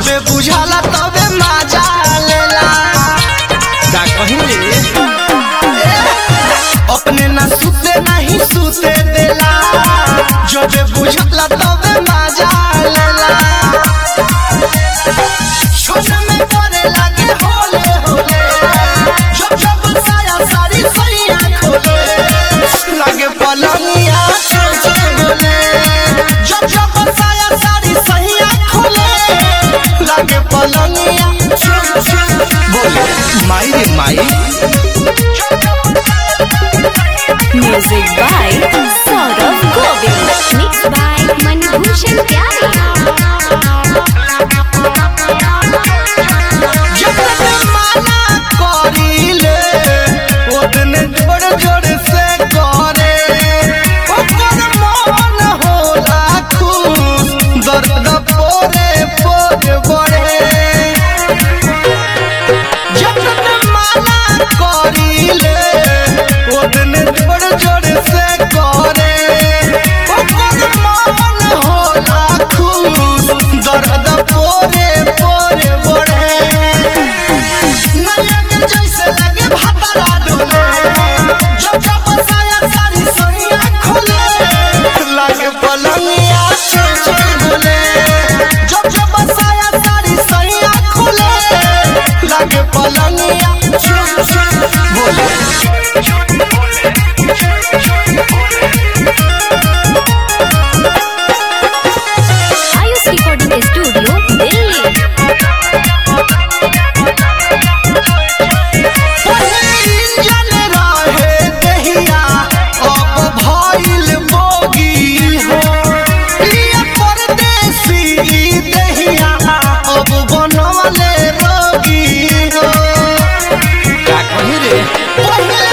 जबे बुझाला तबे मजा लेला का कहीं रे अपने ना सुते नहीं सुते देला जबे बुझाला तबे मजा लेला छोटे में करे लगे होले होले जब जब साया सारी सैया खोले लगे पलंगिया चोचे बोले जब जब साया सारी सैया खोले लगे पलंगिया चोचे बोले माई रे माई Music by Saurav Govind. Mixed by Manibhushan Pyare. जब माना करीले ओतने जोड़ जोड़ से करे ओकर मन होला खुश दर्द पोरे पोरे बड़े जब माना करीले ओतने जोड़ जोड़ से करे ओकर मन होला खुश दर्द पोरे पोरे बड़े नया के जैसे लगे भातारा डोले जब जब साया सारी सैया खोले लगे पलंगिया चल बोले जब जब साया सारी सैया खोले लगे पलंगिया चल बोले Ayush Recording Studio, Delhi. इंजन रहे दहिया अब भइल बोगी हो प्रिय परदेसी दहिया अब बनवले रोगी हो का कहीं रे पहिले